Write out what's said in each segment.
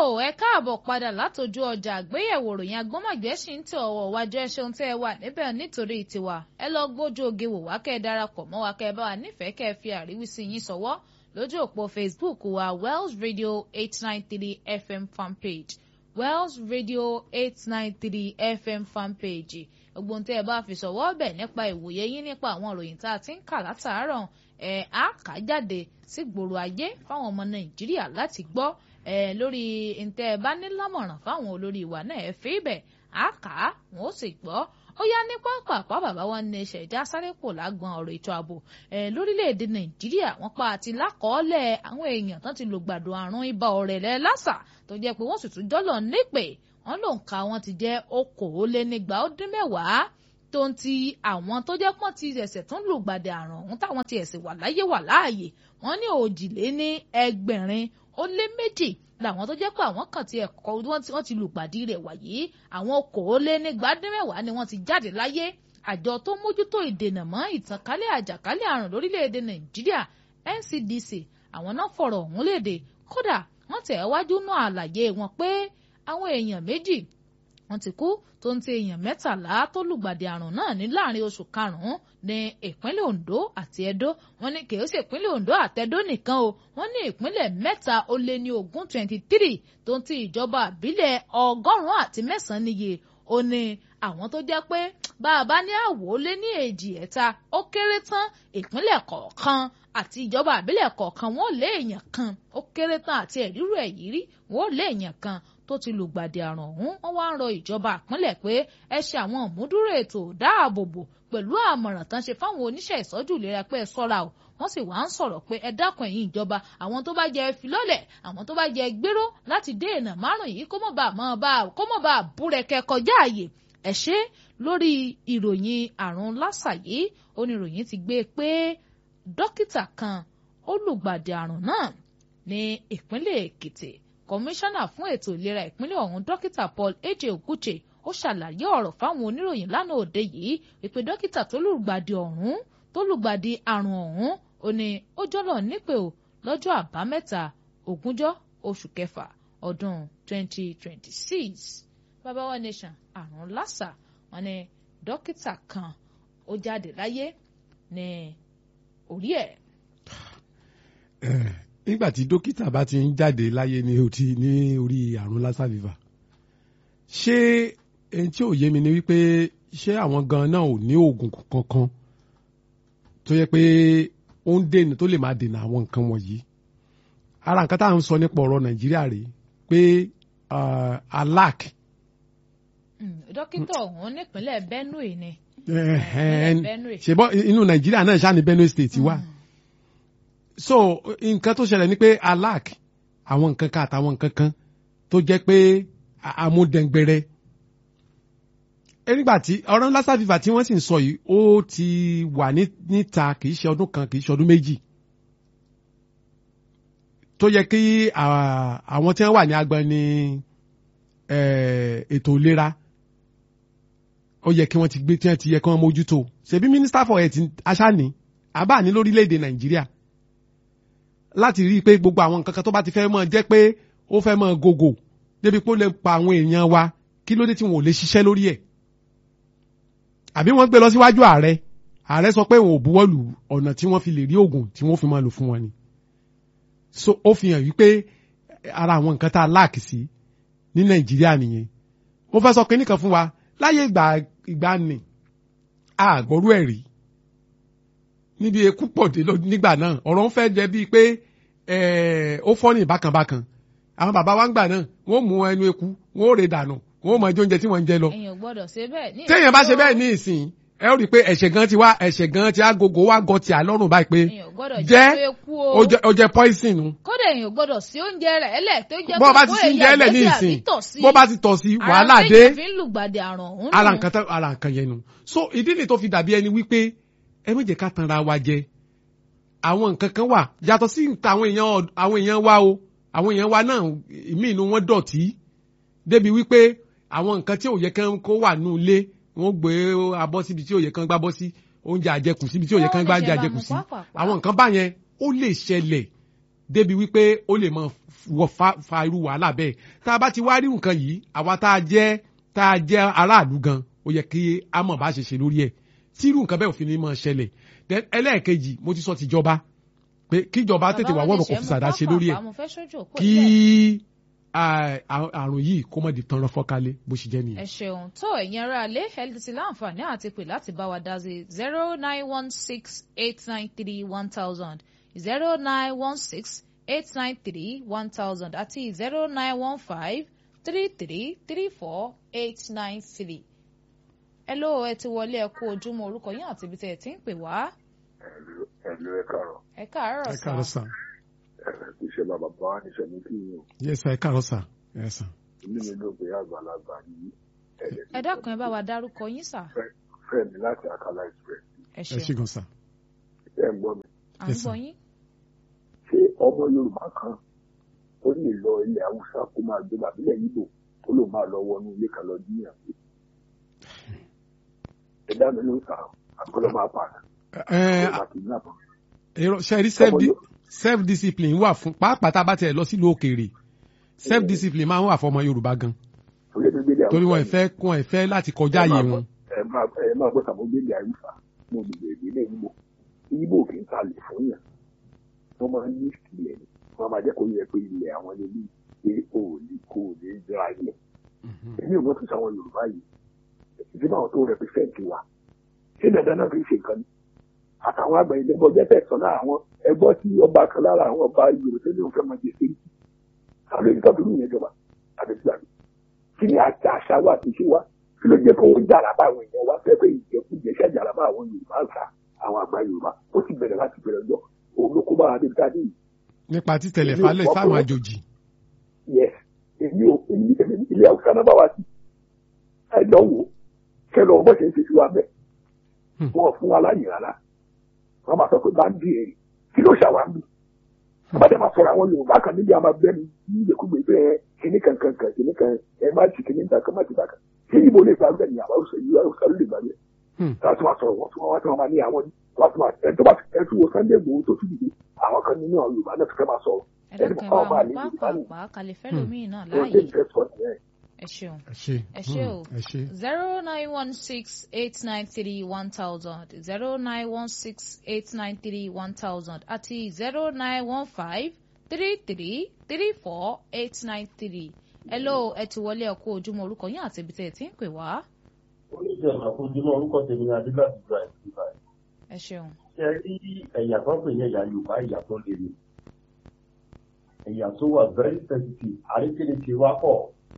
ẹ káàbọ̀ padà látọjú ọjà àgbéyẹ̀wò ròyìn agbọ́mọ̀gbẹ́ sì ń tẹ ọwọ́ wájú ẹ ṣeun tẹ́ ẹ wà níbẹ̀ nítorí tiwa ẹ lọ gbójú oge wò wá kẹ́ ẹ darapọ̀ mọ́ wa kẹ́ ẹ bá wa nífẹ̀ẹ́ kẹ́ ẹ fi àríwísí yín sọ̀wọ́ lójú òpó Facebook wa Wells Radio eight nine three FM fanpage Wells Radio eight nine three FM fanpage ogbon tẹ́ ẹ bá fi sọ̀wọ́ bẹ̀ nípa ìwòye yín nípa àwọn ìròyìn tá a ti ń kà látàárọ̀ ẹ̀ á kà jáde sí gbòòrò ayé fáwọn ọmọ Nàìjíríà láti gbọ́ ẹ lórí ntẹ ẹ bá ní lámọ̀ràn fáwọn olórí ìwà náà ẹ fi ibẹ̀ á kà á wọn ó sì gbọ́ ó yá ní pápápá bàbá wa ní ṣẹ̀dá sáré pò lágbọn ọ̀rọ̀ ètò ààbò ẹ lórílẹ̀‐èdè nàìjíríà wọ́n pa àti lákọọ́lẹ̀ àwọn èèyàn tán ti lògbàdo àrùn ibà ọ̀rẹ̀lẹ̀ lásà tó jẹ́ pé wọ́n sì tún jọ́lọ̀ nípè wọ́n ló ń ka wọn ti jẹ́ okòólénígba ó dín mẹ́wàá tó ń ti àwọn tó jẹ́ pọ́n ti ẹ̀sẹ̀ tún lògbàdì àrùn ọ̀hún táwọn ti ẹ̀sẹ̀ wà láyé wà láàyè wọ́n ní òjìléní ẹgbẹ̀rin ó lé méjì làwọn tó jẹ́ pé àwọn kan ti ẹ̀kọ́ wọ́n ti lùpàdé rẹ̀ wàyí àwọn okòólénígbàdínmẹ́wàá ni wọ́n ti jáde láyé àjọ tó mójútó ìdènà mọ́ ìtànkálẹ̀ àjàkálẹ̀ àrùn lórílẹ̀‐èdè nàìjíríà NCDC àwọn náà fọ̀rọ̀ ọ̀hún léde kódà wọ́n tẹ̀ wájú náà àlàyé wọn pé àwọn èèyàn méjì wọ́n ti kú tó ń ti èèyàn mẹ́tàlá tó lùgbàdì àrùn náà ní láàrin oṣù karùn-ún ní ìpínlẹ̀ Ondo àti Edo wọ́n ní kìí ṣe ìpínlẹ̀ Ondo àtẹ̀dó nìkan o wọ́n ní ìpínlẹ̀ mẹ́ta ó lé ní ogún twenty three tó ń ti ìjọba àbílẹ̀ ọgọ́rùn-ún àti mẹ́sàn-án níye ó ní àwọn tó jẹ́ pé bá a bá ní àwò lé ní èjì ẹ̀ta ó kéré tán ìpínlẹ̀ kọ̀ọ̀kan àti ìjọba àbílẹ̀ kọ̀ọ̀kan wọ́n lé èèyàn kan ó kéré tán àti ẹ̀rírú ẹ̀yí rí wọ́n lé èèyàn kan tó ti lùgbàdì àrùn ọ̀hún wọ́n wá ń rọ ìjọba àpínlẹ̀ pé ẹ ṣe àwọn ìmúdúró ètò dáàbòbò pẹ̀lú àmọ̀ràn tán ṣe fáwọn oníṣẹ́ ìsọ́jú ìlera pé ẹ ṣọ́ra o wọ́n sì wá ń sọ̀rọ̀ pé ẹ dákun ẹ̀yin ìjọba àwọn tó bá jẹ filọ́lẹ̀ àwọn tó bá jẹ gbéró láti dènà márùn yìí kó mọ̀ bá mọ̀ bá kó mọ̀ bá búrẹ́kẹ́ kọjá àyè ẹ̀ ṣe lórí ìròyìn àrùn lásà yìí oníròyìn ti gbé pé dókítà kan ó lùgbàdì àrùn náà ní ìpínlẹ̀ Èkìtì kọmíṣánná fún ètò ìlera ìpínlẹ̀ ọ̀hún dókítà Paul Eje Oguche ó ṣàlàyé ọ̀rọ̀ fáwọn oníròyìn lánàá òde yìí wípé dókítà tó lùgbàdì ọ̀hún tó lùgbàdì àrùn ọ̀hún ó ní ó jọ́lọ̀ nípè ó lọ́jọ́ àbámẹ́ta ogúnjọ́ oṣù kẹfà ọdún 2026 bàbá wa nation àrùn lásà wọn ní dókítà kan ó jáde láyé ní orí ẹ̀. nígbà tí dókítà bá ti ń jáde láyé ní òtí ní orí àrùn lassa fever ṣé ẹni tí ò yé mi ni wípé ṣé àwọn gan náà ò ní oògùn kankan tó yẹ pé ó ń dènà tó lè máa dènà àwọn nǹkan wọ̀nyí ara nǹkan tá à ń sọ nípa ọ̀rọ̀ nàìjíríà rèé pé alac. dókítà ọ̀hún nípínlẹ̀ benue ni. ṣèbọ inú nàìjíríà náà ṣáà ní benue state wà. so nǹkan tó ṣẹlẹ̀ ni pé alac àwọn nǹkan kan àtàwọn nǹkan kan tó jẹ́ pé amúdẹ̀ngbẹ̀rẹ̀ nígbà tí ọ̀rọ̀ lassa fever tí wọ́n sì ń sọ yìí ó ti wà níta kì í ṣe ọdún kan kì í ṣe ọdún méjì tó yẹ kí àwọn tí wọ́n wà ní agbani ètò ìlera ó yẹ kí wọ́n ti gbé tí wọ́n ti yẹ kí wọ́n mójútó ṣebí minister for health aṣáni àbá ní lórílẹ̀‐èdè nàìjíríà láti rí i pé gbogbo àwọn nǹkan kan tó bá ti fẹ́ mọ́ jẹ́ pé ó fẹ́ mọ́ gògò débi pé ó lè pa àwọn èèyàn wa kí ló dé tí wọn ò lè ṣiṣẹ́ lórí ẹ̀ àbí wọ́n gbé lọ síwájú ààrẹ ààrẹ sọ pé òun ò buwọ́lù ọ̀nà tí wọ́n fi lè rí oògùn tí wọ́n fi máa lò fún wọn ni so ó fi hàn wípé ara àwọn nǹkan tá a láàkì sí ní nàìjíríà nìyẹn mo fẹ́ sọ kínní kan fún wa láyé ìgbà ìgbà nì àgbọ̀rú ẹ̀ rí níbi ekú pọ̀dé nígbà náà ọ̀rọ̀ ń fẹ́ jẹ́ bíi pé ó fọ́ ní bákanbákan àwọn bàbá wa ń gbà náà wọ́n mú ẹnu eku wọ́n ó rè dànù wọ́n ó mọ ẹjọ́ oúnjẹ tí wọ́n ń jẹ lọ. èèyàn gbọ́dọ̀ ṣe bẹ́ẹ̀ ní téèyàn bá ṣe bẹ́ẹ̀ ní ìsìn ẹ ó rí i pé ẹ̀ṣẹ̀ gan ti wá ẹ̀ṣẹ̀ gan ti agogo wá gọ ti àlọ́run báyìí pé jẹ́ ó jẹ́ poison nu. kódà èèyàn gbọ́dọ̀ sí oúnjẹ rẹ̀ ẹlẹ̀ tó jẹ́ bó bá ti sí oúnjẹ ẹlẹ̀ ní ìsìn bó bá ti tọ̀ sí wàhálà dé ara nǹkan tán ara nǹkan yẹn nu. so ìdí ni tó fi dàbí ẹni wípé ẹ méje ká tanra wa jẹ àwọn nǹkan kan wà yàtọ̀ sí àwọn èèyàn àwọn èèyàn wa o àwọn èèyàn wa náà ìmí inú wọn dọ̀tí débi wípé àwọn nǹkan tí ò yẹ kán kó wà nù ilé wọ́n gbé abọ́ síbi tí ò yẹ kán gbá bọ́ sí oúnjẹ àjẹkù síbi tí ò yẹ kán gbá oúnjẹ àjẹkù sí àwọn nǹkan báyẹn ó lè ṣẹlẹ̀ débi wípé ó lè máa wọ fa fa irú wàhálà bẹ́ẹ̀ tá a bá ti wá rí nǹkan yìí àwa tá a jẹ́ tá a jẹ́ aráàlú gan ó yẹ kí a mọ̀ bá ṣe ṣe lórí ẹ̀ tí irú nǹkan bẹ́ẹ̀ òfin ni máa ṣẹlẹ̀ Then ẹlẹ́ẹ̀kejì mo ti sọ tìjọba pé kíjọba tètè wá wọ́n kò fi sàdá ṣe lórí ẹ̀ kí à- à- àrùn yìí kó mọ̀ di tán rán fọ́kálé bó ṣe jẹ́ ẹ nìyẹn. ṣeun tó ẹ̀yin ará ilé ẹ ti láǹfààní àti pè láti bá wa dá sí zero nine one six eight nine three one thousand zero nine one six eight nine three one thousand àti zero nine one five three three three four eight nine three. ẹ ló ẹ ti wọlé ẹ kú ojúmọ́ orúkọ yín àti ibi tẹ́ ẹ ti ń pè wá ẹ̀lú ẹ̀lú ẹ káàárọ̀ ẹ káàárọ̀ ẹ káàárọ̀ sá sà ẹ̀rẹ̀ kì í ṣe bàbá bá wà níṣẹ́ ní kí yín o yes sà ẹ káàárọ̀ sà ẹ sà. inú mi ló gbé àgbàlagbà yìí ẹ̀rẹ̀ ẹ dákun ẹ bá wa dárúkọ yín sà fẹ́mi láti Akala Express ẹ ẹ ṣe ṣeun gan sà. ẹ̀ ń gbọ́ mi à ń Yes, sir. gbọ́ yín ṣé ọmọ Yorùbá kan ó lè lọ ilẹ̀ Haúsá kó máa gbé bàbílẹ̀ Ìgbò ó lò máa lọ wọnú ilé kan lọ jíyàn pé ẹ dá mi ló ń sà àkọlọ́ máa pààyàn ẹ ó máa kì í nàbọ̀ èrò ṣe rí self Ọmọ di- Yorùbá- self discipline wà fún pàápàá tá a bá tiẹ̀ lọ sílùú òkèèrè self discipline máa ń wà fọmọ Yorùbá gan torí mi gbélé torí wọn Haúsá ìfẹ́ wọn ìfẹ́ láti kọjá ẹ máa ààyè gbọ́- wọn. ẹ máa ẹ máa gbọ́ sàmó gbélé Haúsá mo gbègbè ìdílé Ìgbò Ìgbò kì í ta lè fún yàn wọ́n máa ń ní ìsìlẹ̀ ni wọ́n máa jẹ́ kó yẹ pé ilẹ̀ àwọn ẹlẹ́bí pé o ò ní kó o lè jẹ́ ayé èmi ò mọ̀ tó sáwọn Yorùbá yìí ìdíbà àwọn tó rẹpẹsẹ̀ntì wa ṣé dandan náà fi ṣe nǹkan ni àtàwọn àgbà ilé ẹgbọ́ jẹ́ tẹ̀sán náà àwọn ẹgbọ́ tí ọba kan lára àwọn ọba Yorùbá ní òun fẹ́ máa jẹ sí àwọn èyí tó dúró yẹn jọba àti ìgbà mi kí ni àti àṣà wa àti ìṣe wa kí ló jẹ́ kó wọ́n jàrá bá àwọn èèyàn wa fẹ́ pé ìjẹkújẹ ṣẹ́ jàrá bá àwọn Yorùbá àṣà àwọn àgbà Yorùbá ó ti bẹ̀rẹ̀ láti bẹ̀rẹ̀ ọjọ́ òun ló kó bá wa débi tá a dé yìí nípa títẹ̀lẹ̀ Èmi ò falẹ̀ gbọ́ fáwọn pé- àjòjì. yes èmi ò èmi èmi ilé haúsá náà bá wa sí ẹ lọ wò kẹlọ ọmọ ṣe ń ṣe sí wa bẹ́ẹ̀ Hmm. wọn ò fún wa láyè rárá wọn máa sọ pé bá ń di èrè kí ló ṣàwárí àbájá máa sọ̀rọ̀ àwọn yorùbá kan níbi àmà bẹni ní ìgbèkúgbè pé ẹ kìnnì kan kan kan kìnnì kan ẹ má ti kìnnì kan kan má ti bàkan ṣé ibo lè gbàgbé ní àwọn haúsá yìí haúsá ló lè gbàgbé Hmm. láti máa sọ̀rọ̀ wọn tí wọn wá tí wọn máa ní àwọn wọn tí wọn ẹ tó bá ẹ tún wo Sunday Igboho tó tún dìde àwọn kan nínú àwọn yorùbá náà ti fẹ́ máa sọ̀rọ̀ ẹ ẹni dákun ẹ báwọn bá máa wọn ní yorùbá ní pàápàá kalẹ̀ fẹ́lòmíì náà tó ń láàyè tẹ̀ ìfẹ́ sọ nìyẹn ẹ ṣeun. ẹ ṣe Ẹ ṣé o. Hmm, ẹ ṣe. zero nine one six eight nine three one thousand zero nine one six eight nine three one thousand àti zero nine one five three three three four eight nine three. hello ẹ ti wọlé ẹ kú ojúmọ́ orúkọ yín àti ibi tẹ́ ẹ ti ń pè wá. oníṣẹ́ àkójúmọ́ orúkọ tèmi ní adéláàbí dra ìdíbà ẹ ṣeun. ṣe rí ẹ̀yà kan pè ní ẹ̀yà yorùbá ẹ̀yà tó lè ní ẹ̀yà tó wà very sensitive àríkèrè ti wá pọ̀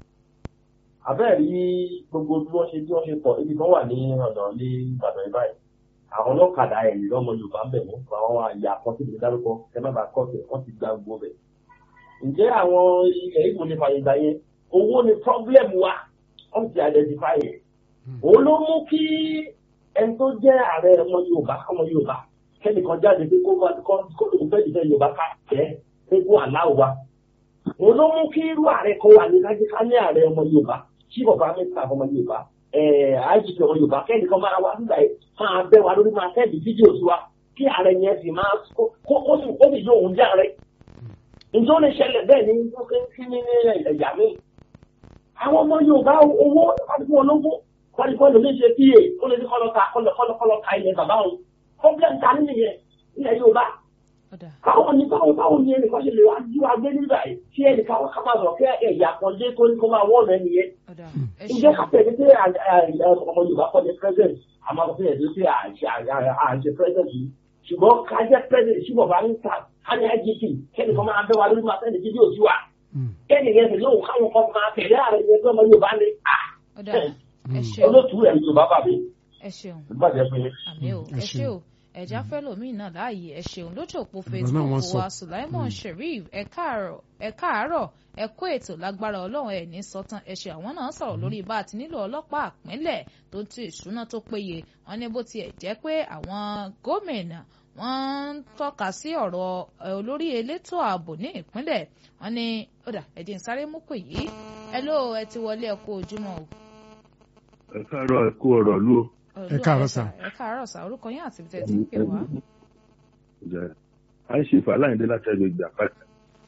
abẹ́ẹ̀ rí gbogbo bí wọ́n ṣe bí wọ́n ṣe pọ̀ ibi kan wà ní ọ̀nà ní ìbàdàn yìí báyìí àwọn ọlọ́kadà ẹ̀yìn lọ́mọ yorùbá ń bẹ̀ mọ́ àwọn àyà kan tí mo dárúkọ ẹ má bàa kọ́ ọ̀sẹ̀ wọ́n ti gba gbogbo bẹ̀ ǹjẹ́ àwọn ilẹ̀ ìgbò lè fàyè gbà yẹn owó ni problem wa wọ́n ti identify yẹn òun ló mú kí ẹni tó jẹ́ ààrẹ ọmọ yorùbá ọmọ yorùbá kẹ́nìkan jáde pé kó máa kó kó lóun fẹ́ ìfẹ́ yorùbá ká jẹ́ pé kó aláwọ̀ wa òun ló mú kí irú ààrẹ kan wà ní kájíká ní ààrẹ ọmọ yorùbá tí bàbá mẹ́ta ọmọ yorùbá àìsí ọmọ yorùbá kẹ́nìkan máa wá nígbà yìí máa bẹ́ wa lórí máa tẹ́lẹ̀ fídíò sí wa kí ààrẹ yẹn sì máa kó kó sì kó sì yóò òun jẹ́ ààrẹ ǹjẹ́ ó lè ṣẹlẹ̀ bẹ́ẹ̀ ní kí ní ẹ̀yà mi àwọn ọmọ yorùbá owó àdúgbò ológun wọ́n ní kọ́ni oníṣe pa ó lè ní kọ́lọ́ ta kọ́lọ́ kọ́lọ́ kọ́lọ́ ta ilẹ̀ bàbá òun problem ta ní nìyẹn ilẹ̀ yorùbá ọ̀dà báwo ni báwo báwo ni ẹnìkan ṣe lè wá ju agbé nígbà yìí tí ẹnìkan wọn ká máa sọ pé ẹ̀yà kan dé tó ní kó máa wọ́ọ̀nù ẹni yẹn ọ̀dà ẹ ǹjẹ́ ṣeun. ká tẹ̀lé pé ọmọ yorùbá kọ́ ni president àmọ́ kò fẹ́ẹ̀ pé àṣẹ president yìí ṣùgbọ́n ká jẹ́ president sí bàbá ń ta ká ní igp kẹ́nìkan máa bẹ́ wa lórí máa tẹ̀lé fídíò sí wa Hmm, kẹ́nìyẹn sì lóhùn káwọn kan máa tẹ̀lé ààrẹ yẹn pé ọmọ yorùbá ni ọ̀dà ẹ hmm. ṣeun. olótùú ẹ̀ yorùbá bàbí ẹ ṣeun. ìbàjẹ́ pé àmì ò Mm, ẹ ẹ ṣé ṣeun. o ẹja fẹlòmíì náà láàyè ẹ ṣeun lójú òpó náà facebook wọ́n sọ. wa sulaimon sheriff ẹ káàárọ̀ ẹ káàárọ̀ ẹ kó ètò lágbára ọlọ́run ẹ̀ ní sọ́tàn ẹ ṣe àwọn náà sọ̀rọ̀ lórí bá a ti nílò ọlọ́pàá àpínlẹ̀ tó ń ti ìṣúná tó péye wọ́n ní bó tiẹ̀ jẹ́ pé àwọn gómìnà wọ́n ń tọ́ka sí ọ̀rọ̀ ẹ, olórí elétò ààbò ní ìpínlẹ̀ wọ́n ní ọ̀dà ẹ̀dín sáré mú pè yìí ẹ ló ẹ ti wọlé ẹ kú ojúmọ́ o. ẹ káàárọ̀ ẹ kú ọ̀rọ̀ lú o. Ẹ káàárọ̀ sà. ẹ káàárọ̀ sà orúkọ yín àti ibi tẹ́ ti ń pè wá. Ǹjẹ́ à ń ṣe ìfàláyìndé láti ẹgbẹ́ ìgbà pàtàkì.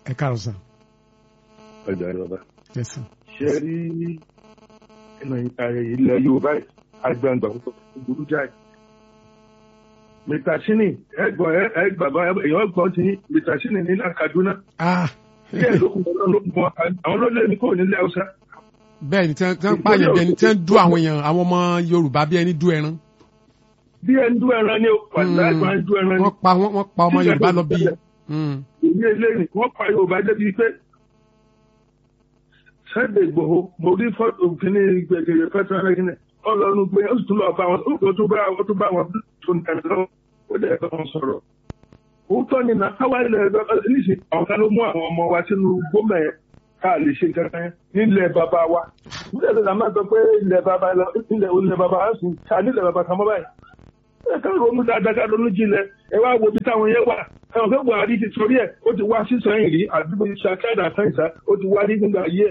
ẹ káàárọ̀ sà ọjà ìjọba yes sir. ṣe rí ilẹ̀ yorùbá àgbàǹgbà púpọ̀ burú jáì mr shini ẹgbọn ẹgbàgbọ èèyàn gbọ́n ti mr shini ní kaduna ah díẹ̀ ló kún wọn ló kún wọn àwọn ló lé ní kò nílẹ̀ haúsá bẹ́ẹ̀ ni tí wọ́n tí wọ́n pààyàn bí ẹni tí wọ́n dú àwọn èèyàn àwọn ọmọ yorùbá bí ẹni dú ẹran bí ẹni dú ẹran ni wàlá ẹgbọn ẹni dú ẹran ni wọ́n pa wọ́n wọ́n pa ọmọ yorùbá lọ bí Mm. èyí eléyìí wọ́n pa yorùbá débi pé Sunday Igboho mo rí fọ́tò kínní gbẹgẹrẹ fẹsẹ̀ rẹ kínní ọlọ́run gbé ó sì tún lọ bá wọn ó tún bá wọn tún bá wọn tó ń tẹ̀lé lọ́wọ́ ó dẹ̀ bá wọn sọ̀rọ̀. òótọ́ ni na káwá ilẹ̀ ẹ̀dọ́ níṣẹ́ ọ̀gá ló mú àwọn ọmọ wa sínú gómìnà yẹn ká lè ṣe nǹkan kan nílẹ̀ bàbá wa. nílẹ̀ tó máa sọ pé ilẹ̀ bàbá ilẹ̀ ilẹ̀ bàbá wa sùn ká nílẹ̀ bàbá kan mọ́ báyìí. ẹ ká ronú dáadáa ká ronú jinlẹ̀ ẹ wá wo ibi táwọn yẹn wà ẹ̀wọ̀n fẹ́ buhari ti sọrí ẹ̀ ó ti wá sísọyìn rí àdúgbò ṣàkádà sáyìnsá ó ti wá rí nígbà yẹ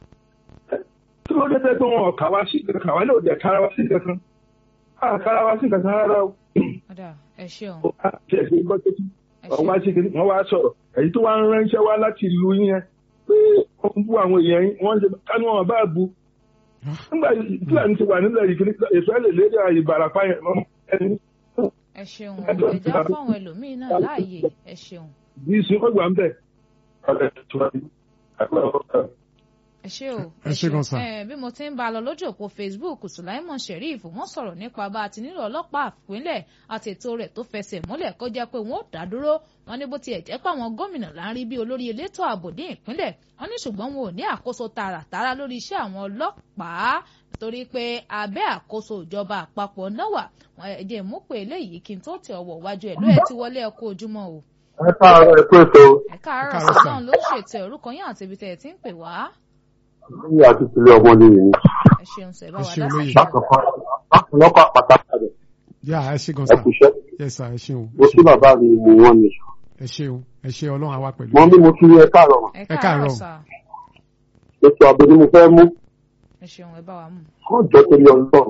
tí wọ́n dẹ́tẹ́ pé wọn kà wá sí kankan wá lóde kára wá sí kankan á kára wá sí kankan rárá o ọ̀dà ẹ ṣeun ó á tiẹ̀ sí gbọ́ tẹ́tí ẹ wọ́n wá ṣeun sí kiri wọ́n wá sọ̀rọ̀ èyí tó wá ń ránṣẹ́ wá láti ìlú yín yẹn pé wọ́n ń bú àwọn èèyàn yín wọ́n ń ṣe kánú wọn bá bu nígbà fúlàní ti wà nílẹ̀ yìí kiri ìfẹ́ lè lédè ìbàràpá yẹn mọ́ ẹni ẹ ṣeun ẹja fún àwọn ẹlòmíín náà láàyè ẹ ṣeun bí sun ó gbà ń bẹ̀ ọ̀rẹ́ tó wá ní àgbà ọ̀rẹ́ ẹ ṣé o Ẹ ṣé gan sà. ẹ bí mo ti ń bá a lọ lójú òpó facebook sulaimon sheriff wọ́n sọ̀rọ̀ nípa bá a ti nílò ọlọ́pàá ìpínlẹ̀ àti ètò rẹ̀ tó fẹsẹ̀ múlẹ̀ kó jẹ́ pé wọ́n ò dá dúró wọ́n ní bó tiẹ̀ jẹ́ pé àwọn gómìnà là ń rí bí olórí elétò ààbò ní ìpínlẹ̀ wọ́n ní ṣùgbọ́n wọn ò ní àkóso tààràtàrà lórí iṣẹ́ àwọn ọlọ́pàá torí pé abẹ́ àkóso ìjọba àpapọ̀ náà wà wọ́n ẹ jẹ́ mú pé eléyìí kí n tó tẹ ọwọ́ wájú ẹ̀ ló ẹ̀ ti wọlé ẹ kú ojúmọ́ o ẹ káàárọ̀ ẹ kú ètò ẹ káàárọ̀ káàárọ̀ sí sà. náà ló ṣètò orúkọ yín àti ibi tẹ̀ ẹ ti ń pè wá ní àti ìpínlẹ̀ ọmọ ní ìní. ẹ ṣeun sẹ bá Ẹ wa ṣeun dá sí lóye. ìṣẹ̀lẹ̀. lákòókò lákòókò àpáta rẹ̀ yà ẹ ṣe gan ẹ sà kú iṣẹ́ yes sir ẹ ṣeun mo sí bàbá mi mo wọ́n ni. ẹ ṣeun ẹ ṣe ọlọ́run àwa pẹ̀lú mo ní mo kí ẹ káàárọ̀ mà. ẹ ẹ káàárọ̀ káàárọ̀. sà ètò ààbò ni mo fẹ́ mú ẹ ṣeun ẹ bá wa mú. kó jọ torí ọlọ́run.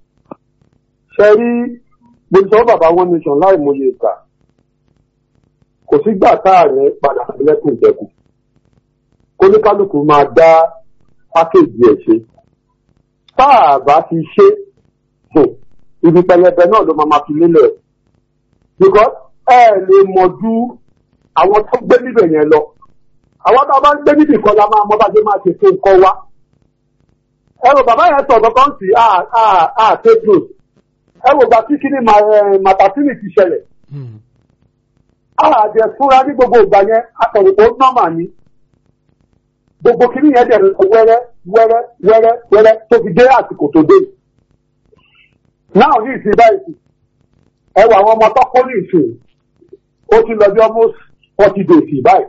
ṣe rí mo sọ bàbá wọn nation láì mọye ìgbà kò sígbà táàrẹ padà lẹ́kùn ìjẹkùn kóníkálukú máa dá pákéjì ẹ̀ ṣe tá a bá ti ṣe hmm, ibi pẹlẹbẹ náà ló máa ma fi lélẹ̀ because ẹ lè mọ̀ ju àwọn tó gbé níbẹ̀ yẹn lọ àwọn tó bá ń gbé níbì kan la máa mọ bá ṣe máa ṣe fún nǹkan wa ẹrù bàbá yẹn sọ kankan sí àtẹ́jọ́ ẹrù gbà tí kíní màtàsínì ti ṣẹlẹ̀ Hmm. àjẹ fúnra ní gbogbo ìgbà yẹn àtọ̀rọ̀ tó nọ́mà ni gbogbo kíní yẹn dẹ̀ lọ wẹ́rẹ́ wẹ́rẹ́ wẹ́rẹ́ wẹ́rẹ́ tó fi dé àsìkò tó dé náà ní ìsìn báyìí sí ẹwà àwọn ọmọ tó kó ní ìsìn ó ti lọ bí almost forty days báyìí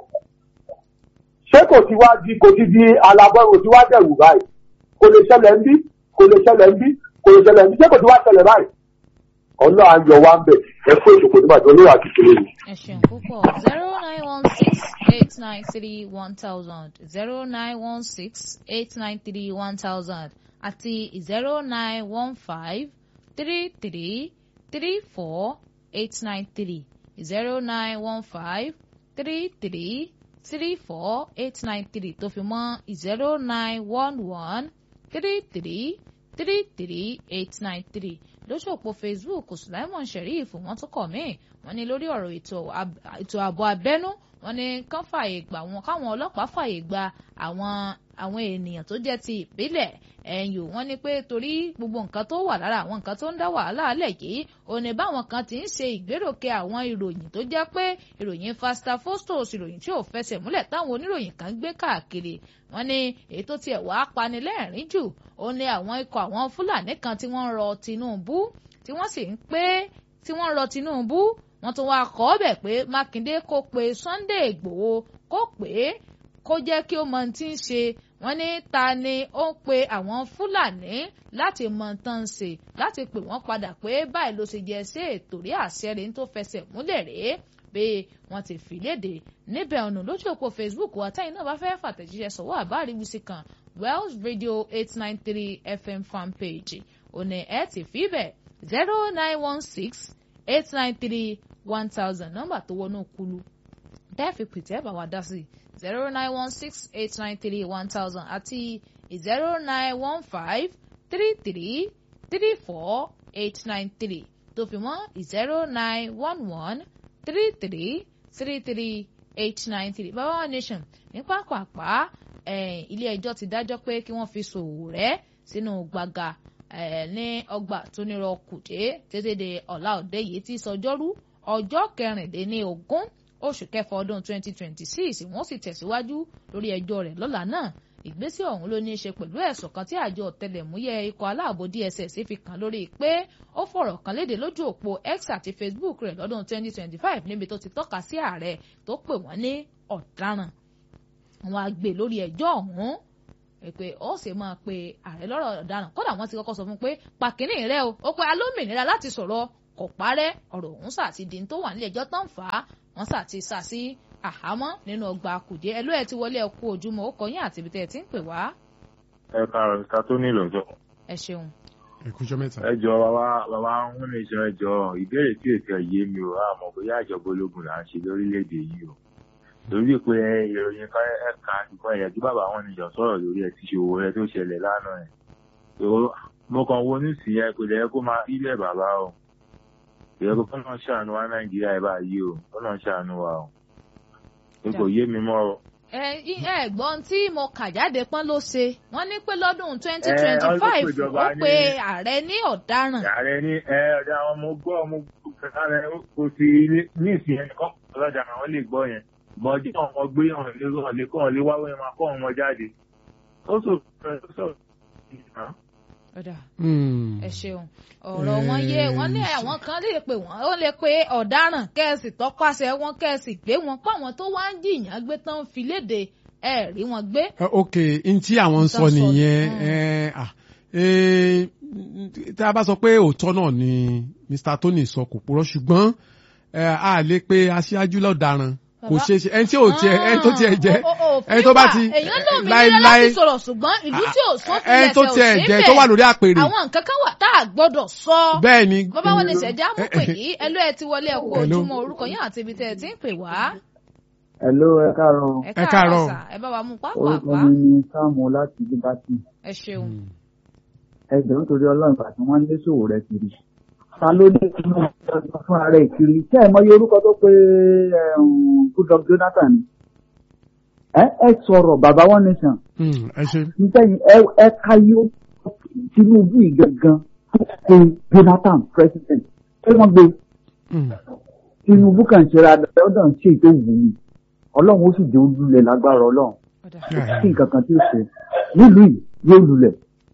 ṣé kò ti wá di kò ti di alábọ́rò tí wá dẹ̀wù báyìí kò lè ṣẹlẹ̀ ń bí kò lè ṣẹlẹ̀ ń bí kò lè ṣẹlẹ̀ ń bí ṣé kò ti wá ṣẹlẹ̀ báyìí ọlọ́ ayọ̀ wa ń bẹ̀ ẹ fún ìṣòkò nígbà tí olóyè àti ìṣòro yìí. ẹ ṣeun púpọ̀ zero nine one six eight nine three one thousand zero nine one six eight nine three one thousand àti zero nine one five three three three four eight nine three zero nine one five three three three four eight nine three tó fi mọ́ zero nine one one three three three three eight nine three lójú òpó facebook sulaimon sheriff wọ́n tún kọ míì wọ́n ní lórí ọ̀rọ̀ ètò ab- ètò ààbò abẹ́nú wọ́n ní kán fààyè gbà wọn káwọn ọlọ́pàá fààyè gba àwọn àwọn ènìyàn tó jẹ́ ti ìbílẹ̀ ẹ̀yìn wọ́n ní pé torí gbogbo nǹkan tó wà lára àwọn nǹkan tó ń dá wàhálà alẹ̀ yìí òní báwọn kan ti ń ṣe ìgbéròkè àwọn ìròyìn tó jẹ́ pé ìròyìn fasta fostos ìròyìn tí ò fẹsẹ̀ múlẹ̀ táwọn oníròyìn kan gbé káàkiri wọ́n ní èyí tó tiẹ̀ wá panilẹ́rìn jù ó ní àwọn ikọ̀ àwọn fúlàní kan tí wọ́n ń rọ tinubu tí wọ́n sì ń pé tí wọ́n ń rọ tinubu wọ́n tún wá kọ́ ọ́bẹ̀ pé mákindé kó pe sunday igbòho kó pè é kó jẹ́ kí ó mọ ohun tí ń ṣe wọ́n ní ta ni ó ń pe àwọn fúlàní láti mọ ohun tán ń ṣe láti pè wọ́n padà pé báyìí ló ṣe jẹ́ sí ètò rí àṣẹ rẹ̀ tó fẹsẹ̀ múlẹ̀ rèé pé wọ́n ti fi léde níbẹ̀ ọ̀nà lójú òpó facebook wa táyì náà bá fẹ́ fàtẹ̀jíṣẹ́ sọ̀wọ́ àbáríwísí kan wells radio eight nine three fm fan page òní ẹ̀ ti fi bẹ̀ zero nine one six eight nine three one thousand nọ́mbà tó wọnú kulu tẹ́ẹ̀fì pìtẹ́ bá wa dá sí zero nine one six eight nine three one thousand àti zero nine one five three three three four eight nine three tó fi mọ́ zero nine one one three three three three eight nine three bàbá wa nation ní pápápá ilé ẹjọ́ ti dájọ́ pé kí wọ́n fi Sowore sínú gbàgà ní ọgbà tó nírọ̀ kùdé tètè de ọ̀la òde yìí tí sọjọ́rú ọjọ́ kẹrìndínlógún oṣù kẹfà ọdún twenty twenty six wọ́n sì tẹ̀síwájú lórí ẹjọ́ rẹ̀ lọ́la náà ìgbésẹ̀ ọ̀hún ló ní í ṣe pẹ̀lú ẹ̀sùn kan tí àjọ ọ̀tẹlẹ̀múyẹ́ ikọ̀ aláàbò DSS fi kàn lórí pé ó fọ̀rọ̀ kan léde lójú òpó X àti Facebook rẹ̀ lọ́dún 2025 níbi tó ti tọ́ka sí ààrẹ tó pè wọ́n ní ọ̀daràn wọn á gbé lórí ẹjọ́ ọ̀hún pé ó sì máa pe ààrẹ lọ́rọ̀ ọ̀daràn kódà wọ́n ti kọ́kọ́ sọ fún pé pàkínní rẹ o ó pe alómìnira láti sọ̀rọ̀ kò parẹ́ ọ̀rọ̀ ọ̀hún sà ti di tó wà nílé ẹjọ́ tán fà á wọ́n sà ti sà sí àhámọ́ nínú ọgbà kùdé ẹlú ẹ ti wọlé ẹkú ojúmọ́ ó kọyìn àti ibi tẹ ẹ ti ń pè wá. ẹ káàárọ̀ mr tony lọ́jọ́. ẹ ṣeun. ẹ kújọ mẹ́ta. ẹ jọ bàbá bàbá ń ní iṣan ẹ jọ ìbéèrè tí èsì ẹ yé mi ò àmọ́ bóyá ìjọba ológun là ń ṣe lórílẹ̀-èdè yìí o lórí pé ìròyìn ká ẹ̀ka ìkan ẹ̀yà tí bàbá wọn nìjọ sọ̀rọ̀ lórí ẹ̀ ti ṣòwò rẹ tó ṣẹlẹ̀ lánàá ẹ̀ mo kàn wo ní sí ẹ kò lè kó máa ilẹ̀ bàbá o ìyẹ́kọ̀ kọ́nà ṣàánú wa nàìjíríà ẹ̀ báyìí o kọ́nà ṣàánú wa o kò yé mi mọ́ o. ẹ ẹ gbọ́n tí mo kà jáde pọ́n ló ṣe wọ́n ní pé lọ́dún twenty twenty five ó pe ààrẹ ní ọ̀daràn. ààrẹ ní ẹ ọ̀dà àwọn ọmọ gbọ́ ọmọ kẹsàn-án kò sí ní ìsìn ẹnì kan ọlọ́jà àwọn lè gbọ́ yẹn bọ́jú ọmọ gbé ọ̀hún lé ọ̀hún lé kọ́ ọ̀hún lé wáwé máa kọ́ ọmọ jáde. ó sọ ọ̀dà ẹ ṣeun ọ̀rọ̀ wọn yé wọn ní àwọn kan lè pè wọ́n ó lè pe ọ̀daràn kẹ́ẹ̀sì tọpasẹ̀ wọn kẹ́ẹ̀sì gbé wọn pa àwọn tó wá ń jìyàn gbé tán fi léde ẹ rí wọn gbé. ok n tí àwọn ń sọ nìyẹn tí a bá sọ pé òótọ́ náà ni Mr. Tony sọ kò purọ́ ṣùgbọ́n a lè pe aṣáájú lọ́daràn kò ṣe ṣe ẹni tí ò tiẹ̀ ẹni tó tiẹ̀ jẹ́ ẹni tó bá ti èèyàn náà mi nílẹ̀ láti sọ̀rọ̀ ṣùgbọ́n ìlú tí ò sọ tilẹ̀ ẹni tó tiẹ̀ jẹ́ tó wà lórí àpèrè àwọn nǹkan kan wà tá a gbọ́dọ̀ sọ. bẹ́ẹ̀ ni bàbá wọn ní ṣẹ̀dá mú pè yí ẹlú ẹ ti wọlé ẹkú ojúmọ́ orúkọ yín àti ibi tẹ́ ẹ ti ń pè wá. Hello ẹ káàárọ̀. ẹ káàárọ̀ sà ẹ bá wa mú pápá orúkọ mi ni Sáàmù láti Liberty. ẹ ṣeun. ẹ jọ̀ọ́ nítorí Ọlọ́run ìgbà tí wọ́n ń lé Sowore kiri ta ló ní kí wọ́n fún ara ẹ̀ kiri ṣé ẹ mọyì orúkọ tó pé Goodluck Jonathan ẹ ẹ sọ̀rọ̀ bàbá one nation ẹ ṣe. nítorí ẹ ká yóò Tinubu yìí gangan tó pe Jonathan president ṣé wọ́n gbé Tinubu kàn ṣe ra ọdọ ń ṣe ètò wù mí Ọlọ́run ó sì jẹ́ olúlẹ̀ lágbára Ọlọ́run kí nǹkan kan tí ó ṣe nílùú yìí yóò lulẹ̀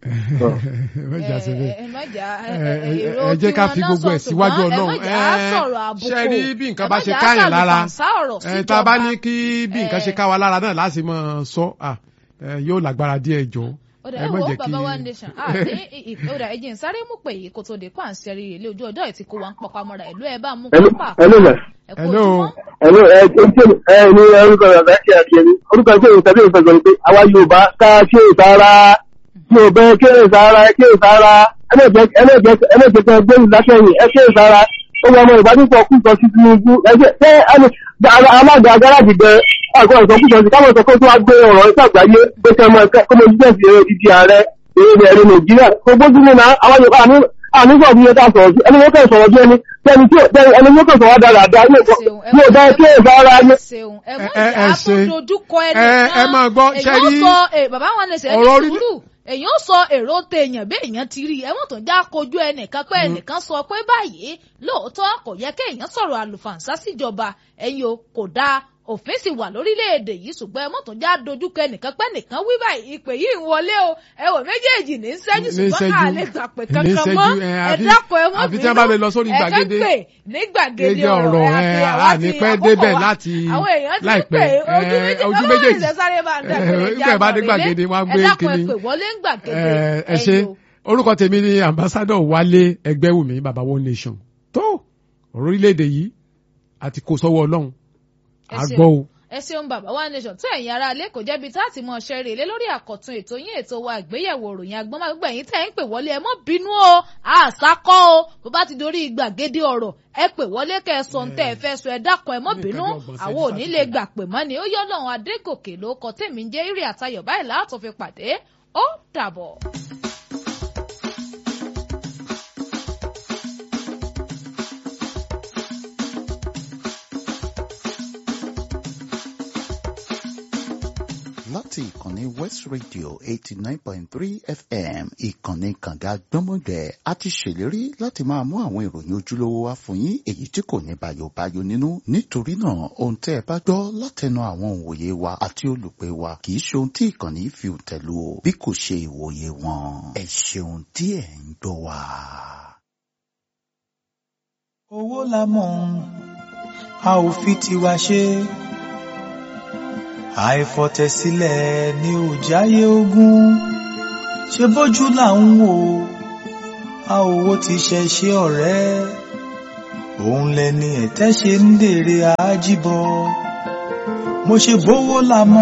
ẹ jẹ́ ká fi gbogbo ẹ̀ síwájú ọlọ́run ṣe rí bí nǹkan bá ṣe káyàn lára tá a bá ní kí bí nǹkan ṣe ká wa lára náà láti mọ sọ yóò lágbára díẹ̀ jọ ẹ mọ jẹ́ kí bàbá wa nation àní ìpòdà ẹ̀jẹ̀ ń sáré mú pé yìí kó tó dé pàǹsì rí ilé ojú ọjọ́ ìtì kó wa ń pọpá mọ́ra ìlú ẹ̀ bá mú pápá ẹ kú ojúmọ́. ẹ̀ló ẹ ẹ ní orúkọ bàbá ṣe àdìyẹ ni orúkọ ṣe ìtàbí ìfẹsọ̀ ni pé àwa Yorùbá ká ṣe ìtara tí o bẹ kí èsì ara ẹ kí èsì ara ẹlẹ́jẹ̀kẹ́ gbẹ́rù láṣẹ̀yìn ẹ kí èsì ara ó wọ ọmọ ìbádùpọ̀ kúsọ sí Tinubu ẹgbẹ́ ṣé alága agáràjì bẹ àgọ́ ìsọkúsọ sí káwọn ìsọkúsọ tó wá gbé ọ̀rọ̀ ìṣe àgbáyé pé kí ọmọ ẹ̀kọ́ jíjẹ́ sí ìdí ààrẹ èrè ẹ̀rọ Nàìjíríà tó gbójú ní náà àwọn Yorùbá àníṣọ́ bí yẹn ká sọ̀rọ̀ sí ẹni wọ́n kẹ́ sọ̀rọ̀ bí ẹni ẹni tí ẹni wọ́n kẹ́ sọ̀rọ̀ dáadáa yóò bá kí èsì ara yẹ. ẹ ṣe ẹ máa gbọ́ ṣe rí bàbá wọn lè ṣe ẹni sùúrù èèyàn sọ èrò tèèyàn bí èèyàn ti rí ẹwọn tó ń já kojú ẹnìkan pé ẹnìkan sọ pé báyìí lóòótọ́ kò yẹ kéèyàn sọ̀rọ̀ àlùfàǹsá síjọba ẹ̀yin o kò dáa òfin sì wà lórílẹ̀‐èdè yìí ṣùgbọ́n ẹmọ́ tó já dojúkọ ẹnìkan pé nìkan wí báyìí ìpè yìí ń wọlé o ẹ wò méjèèjì ní sẹ́jú ṣùgbọ́n ká lè gbà pé kankan mọ́ ẹ dákun ẹ mọ́ bínú ẹ kẹ́ pè ní gbàgede ọ̀rọ̀ ẹ àní pẹ́ débẹ̀ láti láìpẹ́ ojú méjèèjì nígbà bá dé gbàgede wọn gbé kíní ẹ ṣe orúkọ tèmi ni ambassadọ Wálé Ẹgbẹ́wùmí baba one nation tó orílẹ̀-èdè yìí àti kò sọ́wọ́ Ọlọ́run àgbọ̀ o. ẹ ṣeun bàbá wa nation tó ẹ̀yin ará ilé kò jẹ́bi tá a ti mọ̀ ṣe rèlé lórí àkọ́tún ètò yín ètò wa àgbéyẹ̀wò òròyìn agbọ́nmágbẹ́ yín tẹ́ ń pè wọlé ẹ mọ́ bínú o àṣàkọ́ o bó bá ti dorí gbàgede ọ̀rọ̀ ẹ pè wọlé kẹ́ ẹ sọ ń tẹ́ ẹ fẹ́ sọ ẹ dákun ẹ mọ́ bínú àwọn ò ní lè gbà pè mọ́ ni ó yọ lọ́run adégòkè ló kọ tèmi ń jẹ́ ìrì àtayọ̀ báyìí láàtọ̀ fi pàdé ó dàbọ̀. láti ìkànnì west radio eighty nine point three fm ìkànnì kànga gbọ́mọgbẹ́ a ti ṣèlérí láti máa mú àwọn ìròyìn ojúlówó wá fún yín èyí tí kò ní bayobayo nínú nítorí náà ohun tẹ́ ẹ bá gbọ́ látẹnu àwọn òǹwòye wa àti olùpẹ̀ wa kì í ṣe ohun tí ìkànnì fi tẹ̀lú o bí kò ṣe ìwòye wọn ẹ ṣeun tí ẹ ń gbọ́ wa. owó la mọ̀ a ò fi tiwa ṣe àìfọ̀tẹ̀sílẹ̀ ni ò jáyé ogún ṣe bójú là ń wò a ò wo ti ṣe ṣe ọ̀rẹ́ òun lẹni ẹ̀tẹ́ ṣe ń dèrè àájíbọ mo ṣe bówó la mọ̀